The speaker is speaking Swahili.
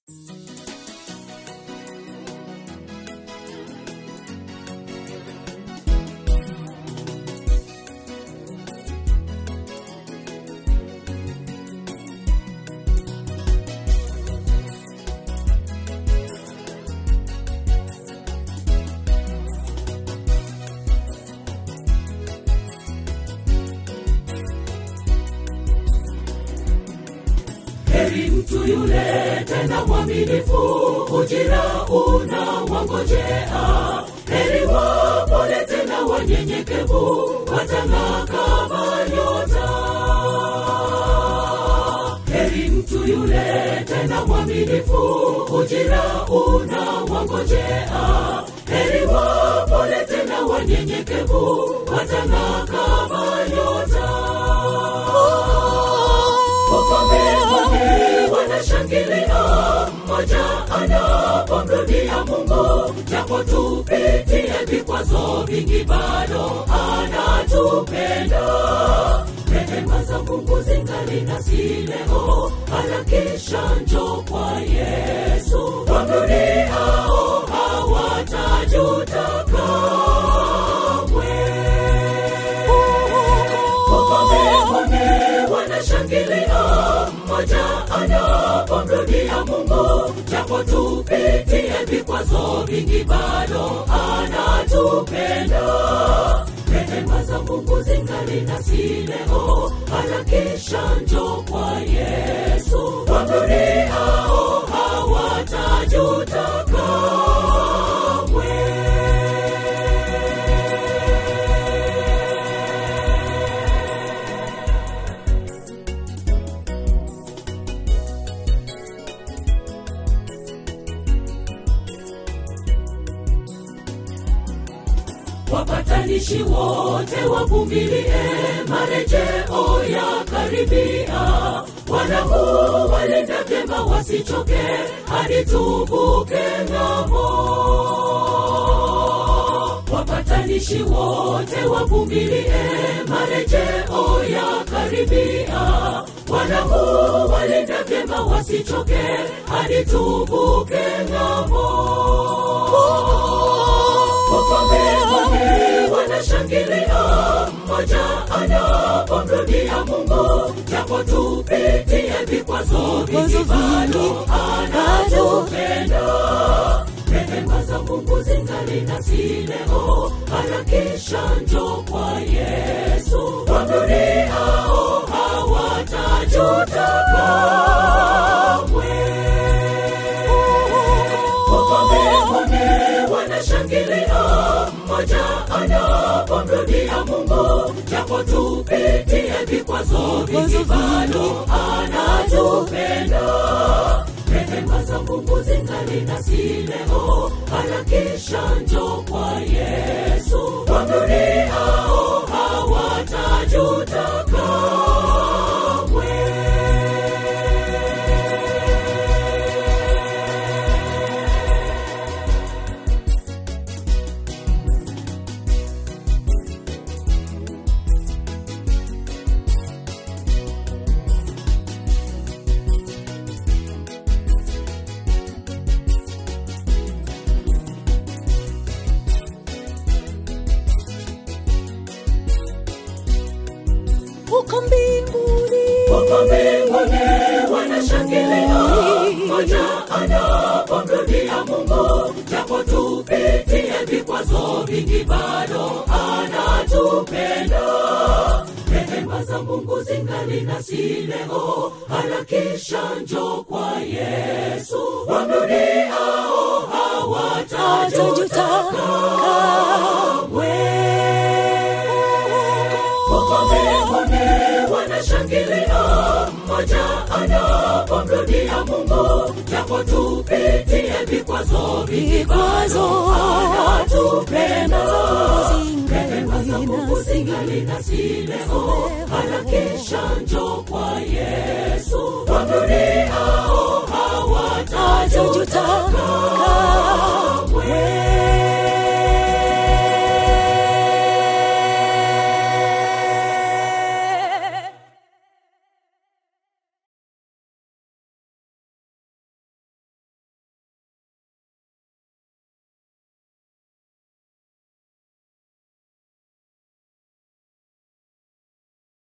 heri mtu yule tena mwaminifu ujira una wangojea heri wapole tena wanyenyekevu watang'aa kama nyota heri mtu yule tena mwaminifu ujira una wangojea heri wapole tena wanyenyekevu watang'aa kama nyota Wakomekome wanashangilia mmoja anapomrudia Mungu, japo tupitie vikwazo vingi, bado anatupenda. Rehema za Mungu zingali nasi leo, harakisha njoo kwa Yesu. Wamrudiao hawatajuta kamwe. Wakomekome wanashangilia mmoja anapomrudia Mungu, japo tupitie vikwazo vingi, bado anatupenda. Rehema za Mungu zingali nasi leo, harakisha njoo kwa Yesu. Wamrudiao hawatajuta kamwe. wapatanishi wote wavumilie, marejeo ya karibia. Wanangu walenda vyema, wasichoke hadi tuvuke ng'ambo. Wapatanishi wote wavumilie, marejeo ya karibia. Wanangu walenda vyema, wasichoke hadi tuvuke ng'ambo wakomekome wanashangilia mmoja anapomrudia Mungu, japo tupitie vikwazo vingi, bado anatupenda. Rehema za Mungu zingali nasi leo, harakisha njoo kwa Yesu. Wamrudiao hawatajuta kamwe. Wakomekome wanashangilia mmoja anapomrudia Mungu, japo tupitie vikwazo vingi, bado anatupenda. Rehema za Mungu zingali nasi leo, harakisha njoo kwa Yesu. Wamrudiao hawatajuta kamwe. uko mbinguni Wako mbinguni wanashangilia mmoja anapomrudia Mungu, japo tupitie vikwazo vingi, bado anatupenda. Rehema za Mungu zingali nasi leo, harakisha njoo kwa Yesu. Wamrudiao hawatajuta kamwe. Wakomekome wanashangilia mmoja anapomrudia Mungu, japo tupitie vikwazo vingi, bado anatupenda. Rehema za Mungu zingali nasi leo, harakisha njoo kwa Yesu. Wamrudiao hawatajuta kamwe.